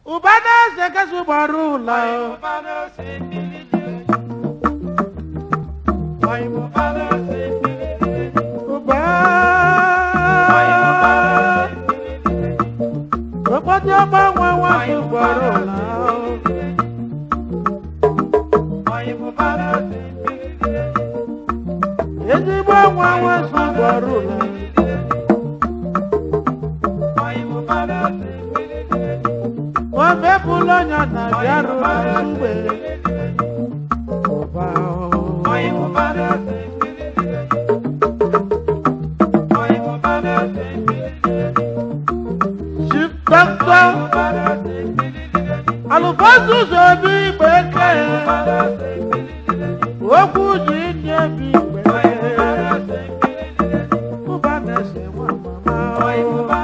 ụba na-eze kasị gbara ụlọ ụba okpoti ọgbanwe nwanyị gbara ụlọ ezigbo nwa nwesị gbara ụlọ omepụla ọnya na bịarụ mgbe ụba Chief Doctor alụbọsụzọ obi igbe eke okwu ji ndị ebi igbe ụba na-ese nwa mama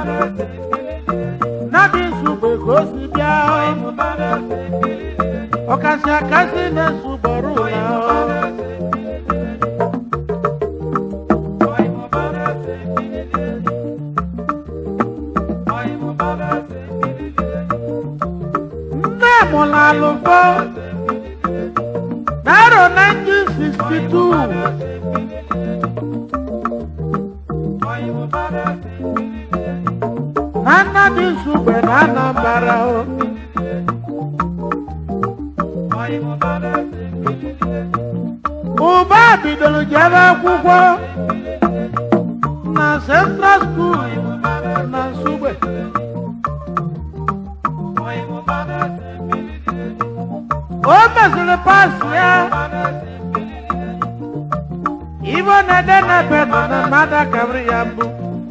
nadi nsugbe ka o si bịa ọkasị akasị na-esugbọrọ ụla nne mụrụ alụfọ n'arọ 1962 na nnadi nsugbe na anambara o ụba bidoro jebe akwụkwọ na central school na nsugbe o mesịrị pas ya ibo na-ede n'ebe nọ na mmadụ akabiri ya mbụ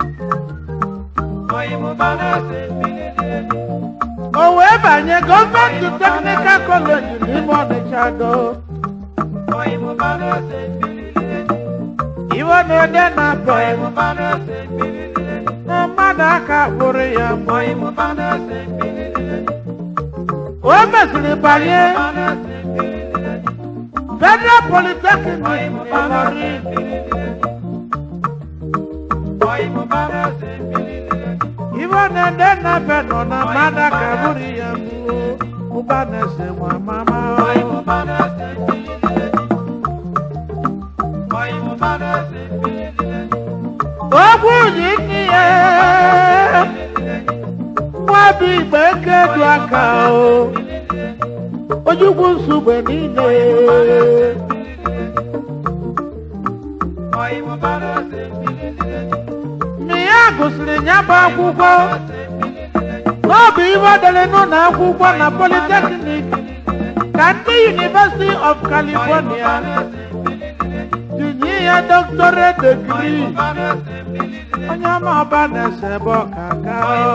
o wee banye gọọmenti teknikal kọleji n'ime ọnịcha do ibo na-ede na be na mmadụ aka kpụrụ ya mbụ o mesịrị banye federal polytechnic Ilorin ibo na-ede na be nọ na mmadụ aka kpụrụ ya mbụ ụba na-ese nwa mama okwu ji nne ya nwa bụ igbe eke du aka o ojukwu nsogbe niile mgbe ya gụsịrị ya bụ akwụkwọ n'ọbụ ibe dere n'ụlọ akwụkwọ na polytechnic ka ndị University of California tinye ya doctorate degree onye ọma ọba na-ese ebe ọka ka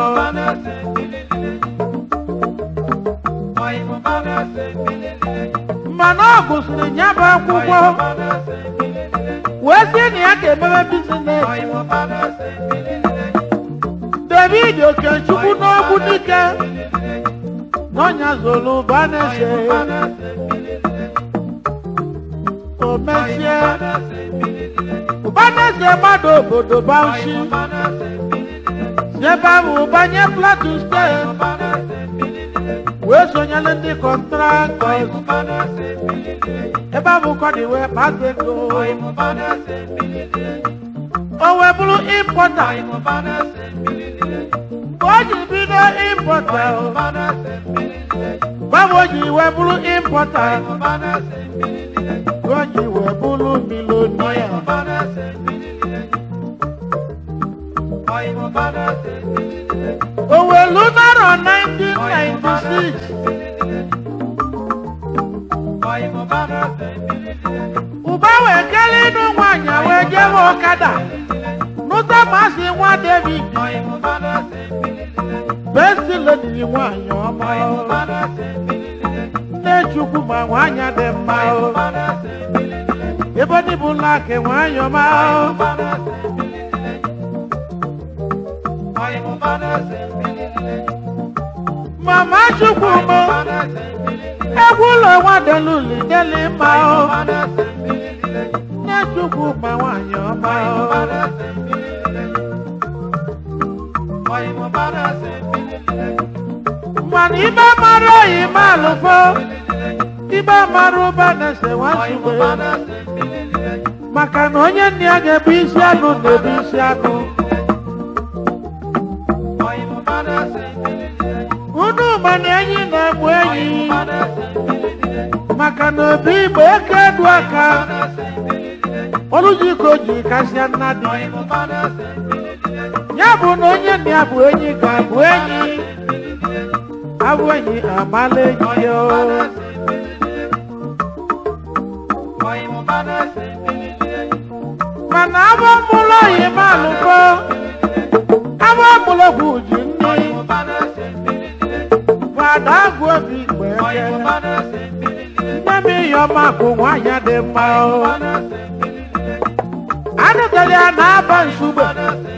mana ọ gụsịrị ya bụ akwụkwọ wee sị na ya ga-emebe bizines David Okechukwu n'ogbu dike n'ọnya zolu ụba na-ese o mesie ụba na-ese mmadụ obodo Bauchi si ebe ahụ banye Plateau steeti wee sonyere ndị kọntraktọs ebe ahụ kọdị wee kpata ego o wee bụrụ impọta mgbe o ji bido impọta gbanwe o ji wee bụrụ impọta o ji wee bụrụ milonia o wee lu narọ 1996 ụba wee kelee ịnụ nwaanyị wee jewe ọkada nụta masị nwa David besti ledi nwaanyị ọma nne Chukwu ma nwaanyị dị mma ebe ndị bụ laki nwaanyị ọma mama Chukwu mụ egwu ụlọ nwadeluli deli mma nne Chukwu ma nwaanyị ọma mana ibe mara oyi ma alụfo ibe mara ụba na-ese nwasugbe maka na onye nna ya ga-ebu isi anụ na-ebu isi anụ unu mana enyi na-egbu enyi maka na obi igbo eke edu aka ọlụjiko ji kasịa nna dị ya bụ na onye nna ya bụ enyi ka bụ enyi abụ enyi amala enyi ya o. mana abụ mụlụ oyi ma alụfo abụ mụlọgwụ ji nne fada agụ obi igbo eke nne m ịyọma bụ nwaanyị dị mma o anụtara ya na-aba nsugbe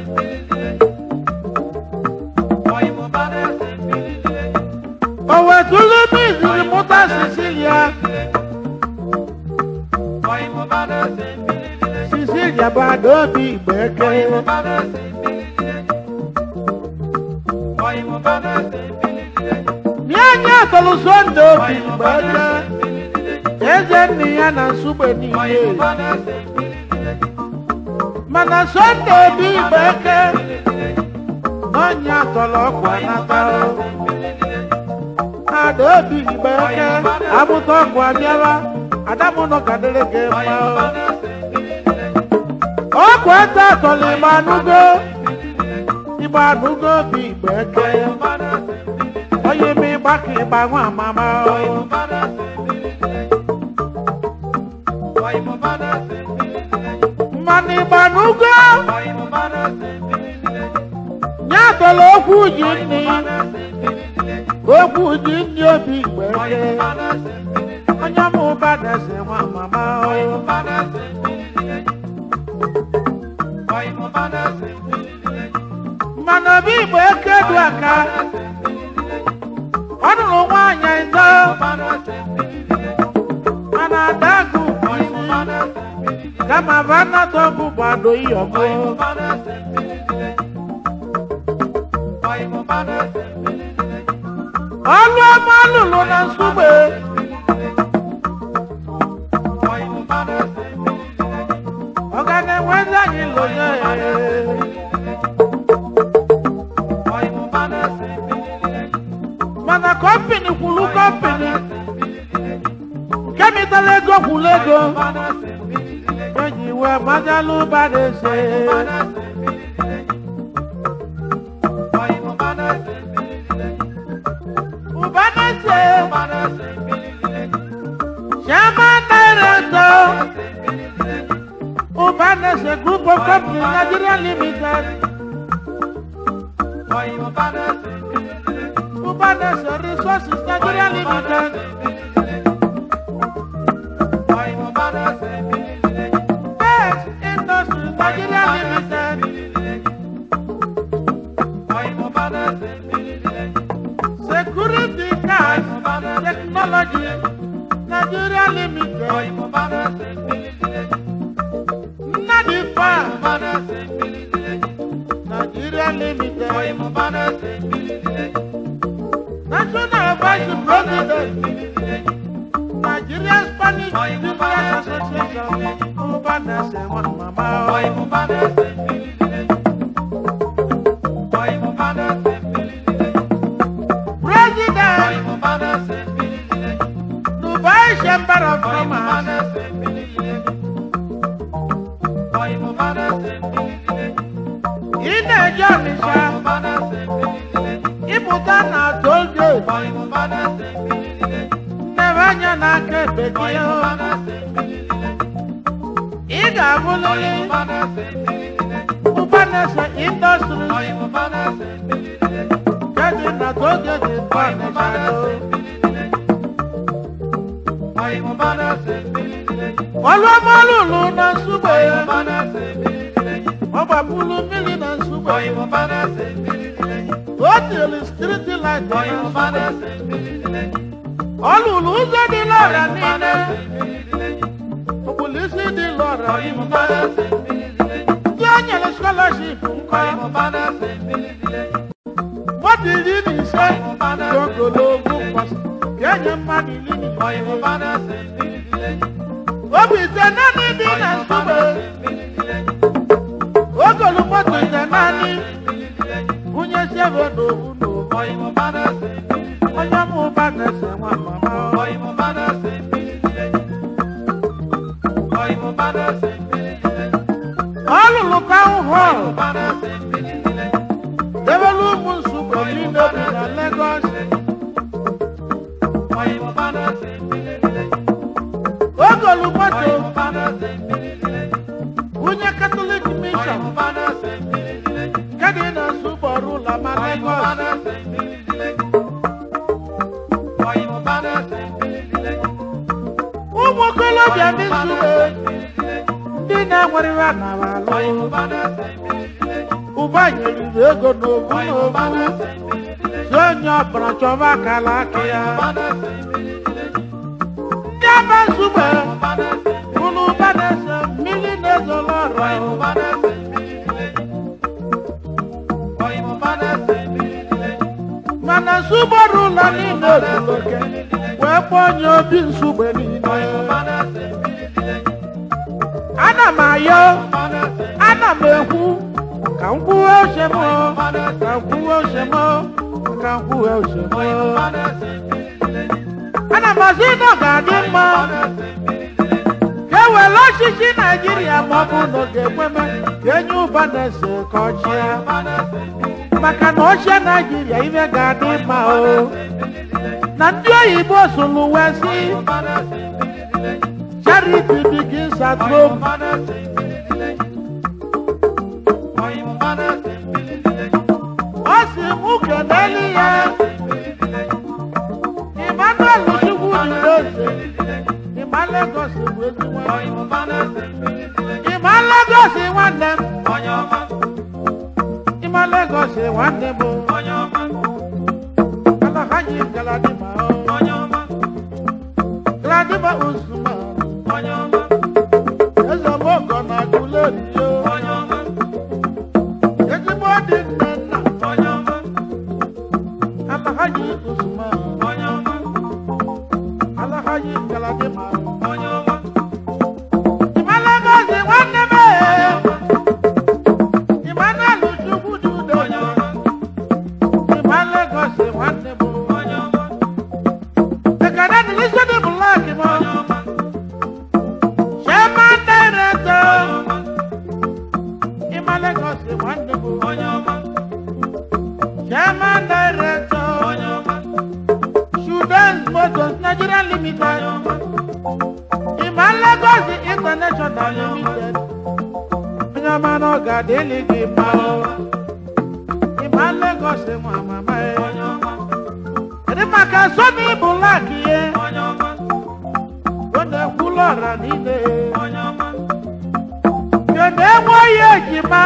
o wetụlụ m iziri mụta sicilia sicilia bụ ada obi igbo eke nye anyị atọlụ sonde obi igbo eke eze nne ya na nsugbe niile mana sonde obi igbo eke n'ọnya atọlọ ọkwa nata o ada obi igbo eke abụta ọkụ abịala adamụnọ ka dịrị gị mma o ọkụ ete atọlọ igbo anụgo igbo anụgo obi igbo eke onye ime ịgba ka ịgba nwa amama o mmanụ igbo anụgo nye atọlọ okwu ji nni okwu ji nni obi igbo eke onye mụ ụba na-ese nwa mama o mana obi igbo eke du aka ọ nụrụ nwaanyị ịtọ mana adagụ kama vanatọ bụ gbado iyọmụ ọlụ ọma lụrụ na nsugbe ọ ga na-enwezi anyị lonye mana kọmpini kwulu kọmpini nke mitara ego kwulu ego eji wee majalụ ụba na-ese ụba na-ese chairman director ụba na-ese group of company nigeria limited ụba na-ese resources nigeria limited best industries nigeria limited security card technology nigeria limited nnadi farm nigeria limited national vice president nigeria spanish business association ubanese nwa mama president dubai chamber of commerce ị na-eje ọnịsha ịpụta na tolgate nnebe anya n'aka ekpe gị ị ga-abụlịrị ụbanese indọstri nke dị na tolgate ọnịsha ọlụọmalụlụ na nsugbe ọ gbapụrụ mmiri na nsugbe o tiri striti light na nsugbe ọ lụrụ ụzọ dị lọra niile okpulisi dị lọra niile ndị o nyere scholarship nkọ mmadụ iri na ise dị okolo mmadụ iri na ise. obi ise naanị dị na nsogbe ogolu moto ise naanị bunye sebe n'obu n'obu onye mụ ụba na-ese nwa mama ọ lụrụ town hall debelu ụmụ nsogbe niile bi na Lagos ogolu moto bunye Catholic mission nke dị na nsụgbọrụ ụlọ ma Lagos ụmụ okolobịa ndị nsogbe ndị na-enwerịrị anara alụ ụba nyeriri ego n'obu n'obu si onye ọbụla chọba akala aka ya ndị aba nsogbe bụrụ ụba na-ese mmiri na-ezolo ọrụ mana nsụgbọrụ ụlọ niile zuru oke wee kpọọ onye obi nsogbe niile ana m ayọ ana m ekwu ka m kwuwe uche m ka m kwuwe uche m ka m kwuwe uche m ana m asị na ọ ga-adị mma ka e were ọchịchị naijiria ma ọ bụ na ọ ga-ekweme ka enye ụba na-ese ka ọ chịa maka na ochie naijiria ime ga-adị mma o na ndị oyibo sụrụ wee sị charity begins at home ọ sị mụ keneli ya Emmanuel Chukwu dị ose ịma Lagos bụ ezigbo ịma Lagos nwanne m ịma Lagos nwanne m alahaji galadima o galadima usman eze mogo na agụleri o ezigbo dị nne nna alahaji usman alahaji galadima ịma Lagos nwanne m Emmanuel Chukwu dị udo ịma Lagos nwanne m ekene dị n'isi dị blak m chairman director ịma Lagos nwanne m chairman director Students Motors Nigeria Limited ịma Lagos International Limited onye ọma na ọ ga-adịlị gị mma o ịma Lagos nwa mama ya kedu maka sọmi blak ihe ọ na-ekwulu ọra niile kedu enwe onye ejima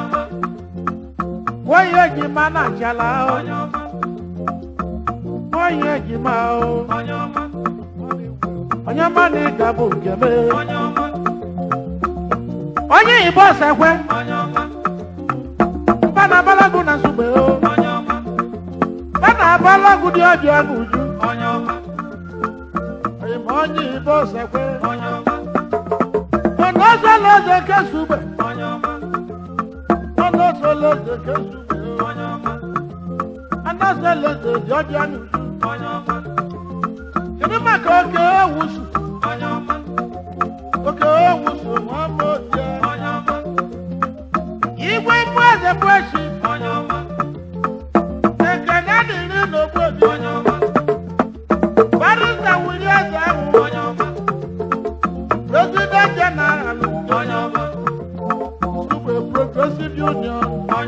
onye ejima na achala o onye ejima o onye ọma na ịga bụ nke m onye igbo sekwe mba na abalagu na nsogbe o mba na abalagu dị ọbịa n'uju onye ma onye igbo sekwe ọnụ ọzọla eze nke sugbe ọnụ ọzọla eze nke sugbe o ọnụ ọzọla eze dị ọbịa n'uju kedu maka oke ewusu oke ewusu nwa ama otie igwe mgbu eze bụ echi ekene dịrị n'ogbobi barịsta wuli eze ahụ president general sugbe progressive union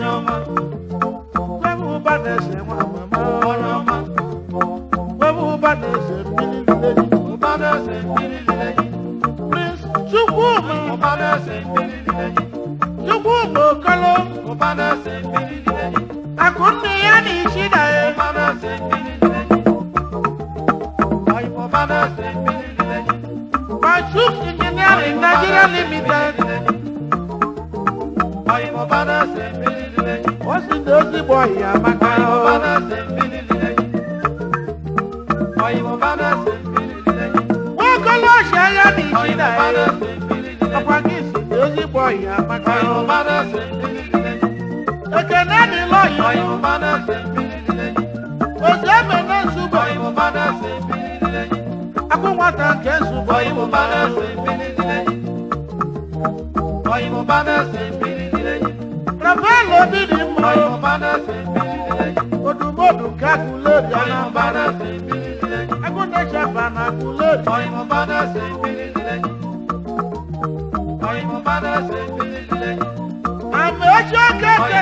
kwebe ụba na-ese nwa mama kwebe ụba na-ese mmiri lili prince chukwuma chukwuma okolo akụnne ya na isi na ya Mashuk Engineering Nigeria Limited o si na ezigbo ọhịa maka o Nwokolo ọchị agha na ichida ya. Ọkwa gị si na ezigbo ọhịa amaka. Ekene dịla ọhịa. Ozu eme na nsugbe. Akwụ nwata nke nsugbe. Rafael Obi dị mma. Odumodu nke Aguleri Anambra. Agụnechaba na Aguleri. Amaechi Okeke.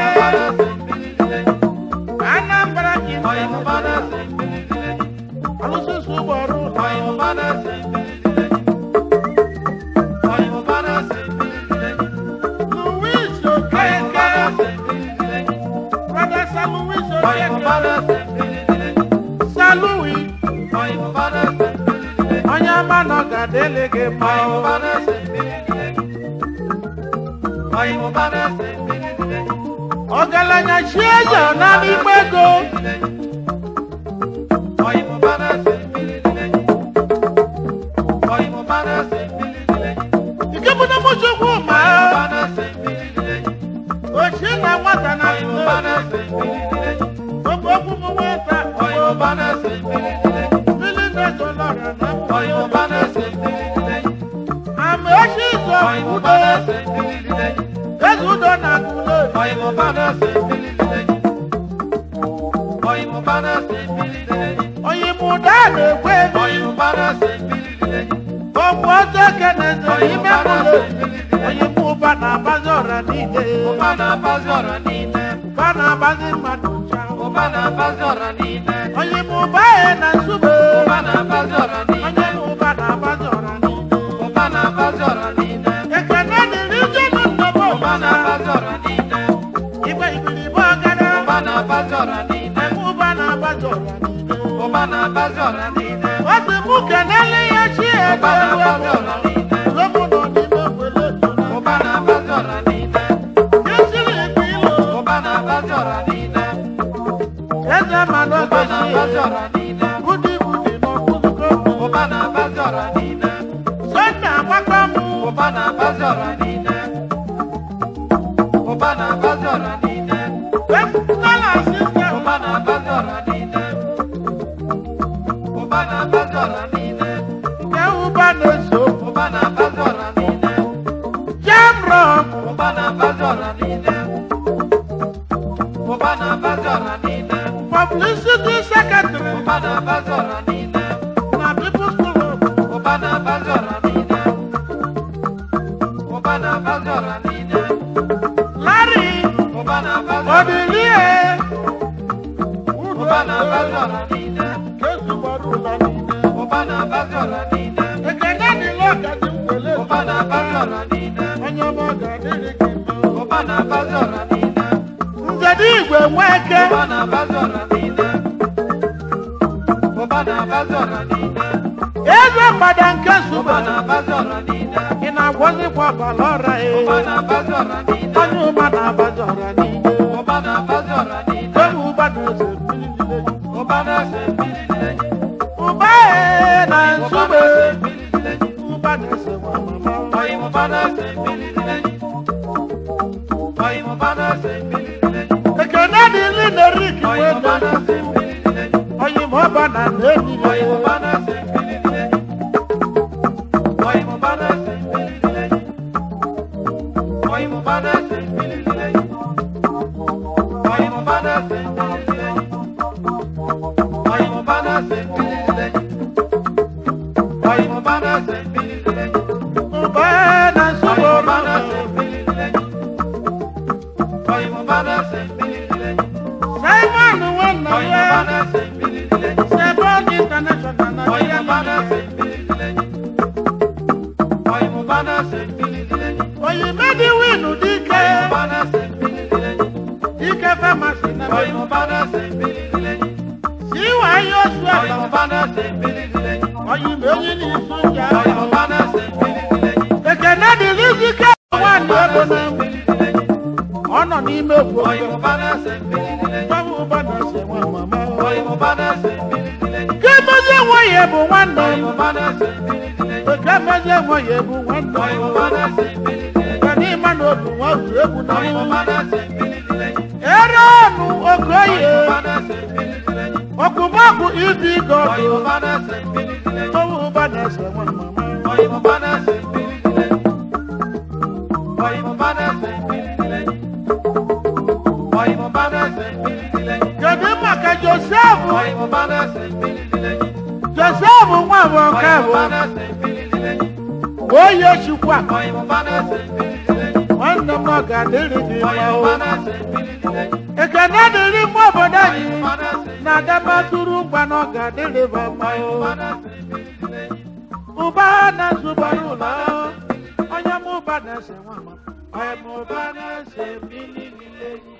Anambra Kingdom. Alụsịsị ụgbọrụ ụlọ. Louis Okeke. Brother Sir Louis Okeke. Sir Louis. Onye ama na ọ ga-adịlị gị mma o. Ọgaranya chi eze ọ na n'igbe ego. Nke bụ na mụchukwu ma ochi na nwata na okwu okwu m nweta mmiri na-ezo lọra na ama ochi izo udo eze udo na agụlo onye m ụda na-ekwe ebi okwu ọzọ eke na-ezo ime mụlo onye m ụba na-agbazi ọra niile ụba na-agbazi mmadụ ncha onye m ụba ya na nsube onye m ụba na-agbazi ọra niile ekene dịrị jenu nnọbọ igbe igbilibe ọgara eme ụba na-agbazi ọra niile ọ dị mụ kenele ya chi ebe ewu ewu ụlọmụ nọ n'ime ogbele ojuna esiri ikpe ilo eze mmanụ ogechi budi budi n'ọkụzụko sọnde agbakọ mụ wepụtala sistem nke ụba na-eso jamrọk publicity secretary na people's club larry odilie kezugbara ụlọ niile ekene dịla ọgazi mgbele onye ọma ga-adịrị gị mma nzede igwe nweke eze mgbada nke zube ị na-agwọzikwa ọbara ọra e onye ụba na-abazi ọra niile onye ụba na-eze mmiri niile ụba e na nsogbe ụba na-ese nwa mama ekene dịrị nerik wede onye ma ọba na na-enyi ụba e na nsogbe ụba simon nwanna ya sebon international na ya oyi medi winu dike dike famasi na siwa yosu ala oyi meyi ni sunja ekene dịrị dike nwanne ego na ọ nọ n'ime egwu ọjọọ Báwo bá náà ṣe wọn màmá o? Kí mo mezie nwe ya bụ nwanne m oke mezie nwe ya bụ nwanne m kedu ịma na obi nwa otu egwu na ere ọnụ okoye ọkụmakụ ibi gọdụ owu ụba na-ese nwa mama kedu maka josef josef nwa bụ ọka bụ oye chukwa nwanne m ọ ga-adịrị gị mma o ekene dịrị mma obodo anyị na adabatụrụ ngwa na ọ ga-adịrị ba mma o ụba na-azụbara ụlọ onye m ụba na-ese nwa m onye m ụba na-ese mmiri niile